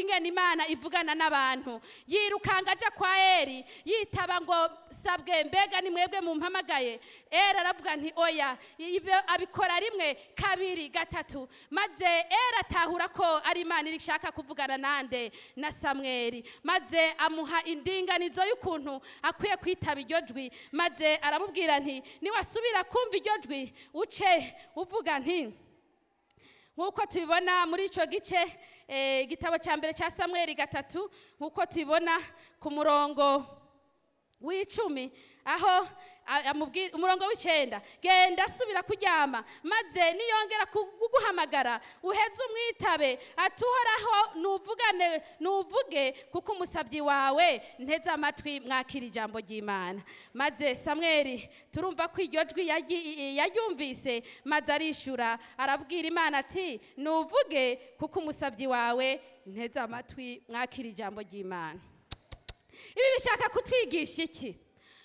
ingene imana ivugana n'abantu yirukanga aja kwa eri yitaba ngo sabwe mbega ni mwebwe mumpamagaye eri aravuga nti oya ibyo abikora rimwe kabiri gatatu maze eri atahura ko ari imana irishaka kuvugana nande na samweri maze amuha indinganizo y'ukuntu akwiye kwitaba iryo jwi maze aramubwira nti niwasubira kumva iryo jwi uce uvuga nti nk'uko tubibona muri icyo gice eh, igitabo cya mbere cya samweri gatatu nk'uko tubibona ku murongo w'icumi aho a- amubwi- umurongo w'icyenda genda subira kuryama maze niyongera kuguhamagara uheze umwitabe ati uhoraho nuvugane nuvuge kuko umusabyi wawe nteze amatwi mwakira ijambo ry'imana maze samweri turumva ko iryo jwi yagi- yaryumvise maze arishura arabwira imana ati nuvuge kuko umusabyi wawe nteze amatwi mwakira ijambo ry'imana ibi bishaka kutwigisha iki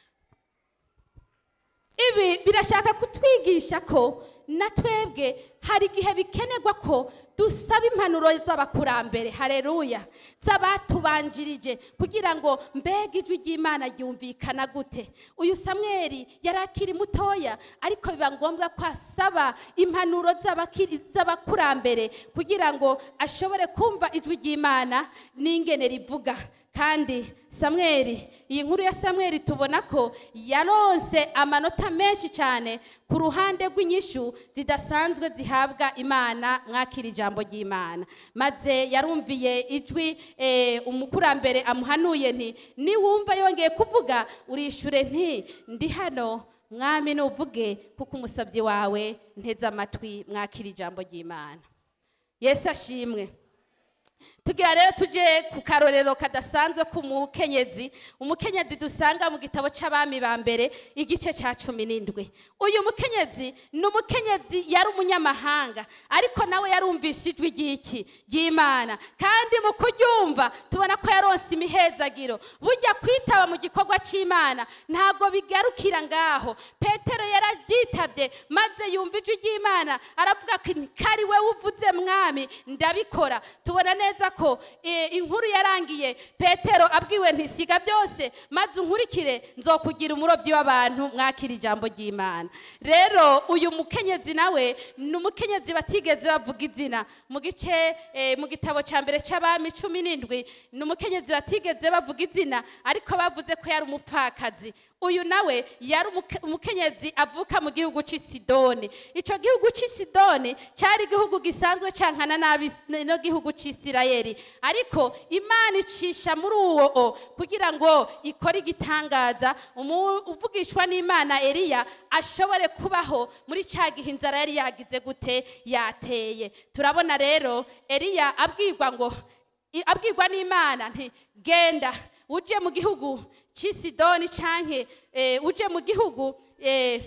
ibi birashaka kutwigisha ko na twebwe hari igihe bikenerwa ko dusaba impanuro z'abakurambere hareruya z'abatubanjirije kugira ngo mbega ijwi ry'imana ryumvikana gute uyu samweri yari akiri mutoya ariko biba ngombwa ko asaba impanuro z'abakiri- z'abakurambere kugira ngo ashobore kumva ijwi ry'imana n'ingene rivuga kandi samweri iyi nkuru ya samweri tubona ko yaronse amanota menshi cyane ku ruhande rw'inyishu zidasanzwe zihabwa imana mwakira ijambo ry'imana maze yarumviye ijwi eh, umukurambere amuhanuye nti niwumva yongeye kuvuga urishure nti ndi hano mwami nuvuge kuko umusabyi wawe nteze amatwi mwakira ijambo ry'imana yesu ashimwe tugira rero tuje ku karorero kadasanzwe k'umukenyezi umukenyezi dusanga mu gitabo cy'abami ba mbere igice cya cumi n'indwi uyu mukenyezi ni umukenyezi yari umunyamahanga ariko nawe yarumvise ijwi ry'iki ry'imana kandi mu kuryumva tubona ko yaronse imihezagiro bujya kwitaba mu gikorwa cy'imana ntabwo bigarukira ngaho petero yararyitabye maze yumva ijwi ry'imana aravuga ko kari we uvuze mwami ndabikora tubona neza ko eh, inkuru yarangiye petero abwiwe ntisiga byose maze unkurikire nzokugira umurobyi w'abantu mwakira ijambo ry'imana rero uyu mukenyezi nawe ni umukenyezi batigeze bavuga izina mu gice eh, mu gitabo cya mbere cy'abami cumi n'indwi ni umukenyezi batigeze bavuga izina ariko bavuze ko yari umupfakazi uyu nawe yari umuke- umukenyezi avuka mu gihugu cy'i sidoni icyo gihugu cy'i sidoni cyari igihugu gisanzwe cyankana nabi no gihugu cy'isirayeli ariko imana icisha muri uwo o kugira ngo ikore igitangaza umu- uvugishwa n'imana eliya ashobore kubaho muri cya gihe inzara yari yagize gute yateye turabona rero eliya abwirwa ngo i- abwirwa n'imana nti genda uje mu gihugu cy'i sidoni canke eh, uje mu gihugu eh,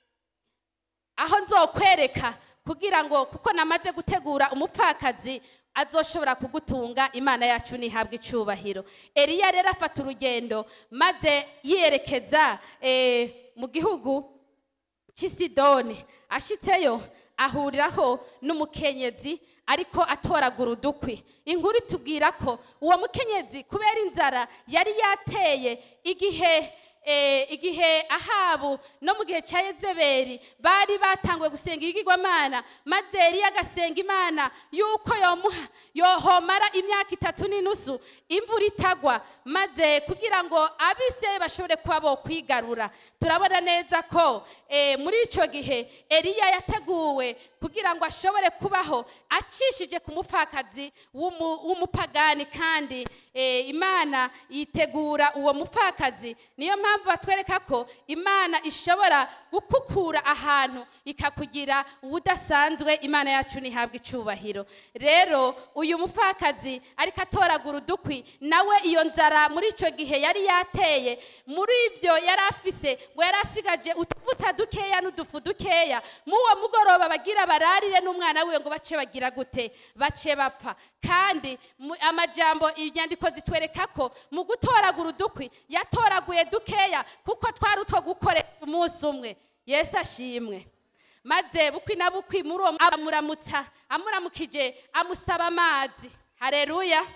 aho nzokwereka kugira ngo kuko namaze gutegura umupfakazi azoshobora kugutunga imana yacu ntihabwe icubahiro eliya rero afata urugendo maze yerekeza eh, mu gihugu cy'i sidoni ashitseyo ahuriraho n'umukenyezi ariko atoragura udukwi inkuru itubwira ko uwo mukenyezi kubera inzara yari yateye igihe eh, igihe ahabu no mu gihe cya yezebeli bari batanguye gusenga ibigirwamana maze eliya agasenga imana yuko yomuha yohomara imyaka itatu n'inusu imvura itagwa maze kugira ngo abisirayeli bashobore kuba bo kwigarura turabona neza ko eh, muri icyo gihe eliya yateguwe kugira ngo ashobore kubaho acishije ku mupfakazi w'umu- w'umupagani kandi eh, imana yitegura uwo mupfakazi niyo mpamvu batwereka ko imana ishobora gukukura ahantu ikakugira ubudasanzwe imana yacu ntihabwe icubahiro rero uyu mupfakazi ariko atoragura udukwi nawe iyo nzara muri icyo gihe yari yateye muri ibyo yari afise ngo yari asigaje utuvuta dukeya n'udufu dukeya mu uwo mugoroba bagira bararire n'umwana wiwe ngo bace bagira gute bace bapfa kandi mu- amajambo inyandiko zitwereka ko mu gutoragura udukwi yatoraguye dukeya kuko twari utwo gukoresha umunsi umwe yesu ashimwe maze bukwi na bukwi muri uwo amuramutsa amuramukije amusaba amazi hareruya